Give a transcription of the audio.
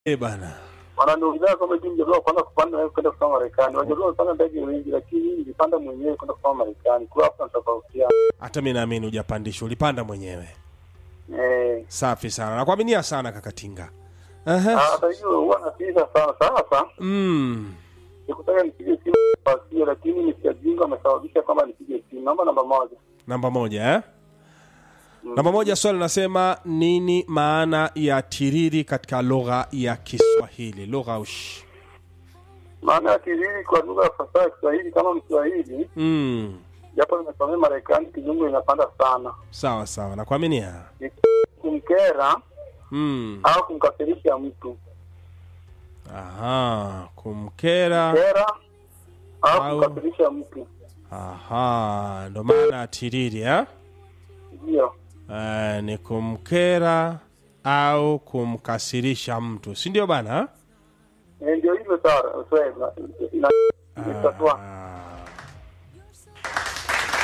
Eh bana. wananiuliza kama hivi mjaluo kwanza kupanda nawe kwenda kusoma Marekani. Wajaluo wamepanda ndege wengi, lakini mimi nilipanda mwenyewe kwenda kusoma Marekani. Kwa hapo tunatofautiana. Hata mimi naamini hujapandishwa, ulipanda mwenyewe. Eh, Safi sana. Nakuaminia sana kaka Tinga. Aha. hata hiyo huwa napiga sana. Sasa Mm. nikutaka nipige simu kwa sio, lakini nisiajinga amesababisha kwamba nipige simu. Namba namba moja. Namba moja eh? Namba moja, swali linasema nini maana ya tiriri katika lugha ya Kiswahili? Lugha ush. Maana ya tiriri kwa lugha ya fasaha ya Kiswahili kama Mswahili, Mm. japo nimesomea Marekani, kizungu inapanda sana. Sawa sawa, nakuaminia. Ni kumkera Mm. au kumkasirisha mtu. Aha, kumkera. Kera au Au- kumkasirisha mtu. Aha, ndo maana ya tiriri eh? Ndio. Eh, ni kumkera au kumkasirisha mtu, si ndio bana? Eh, Ndio hivyo sawa. Swahili ina- ina- inatatua. Ah,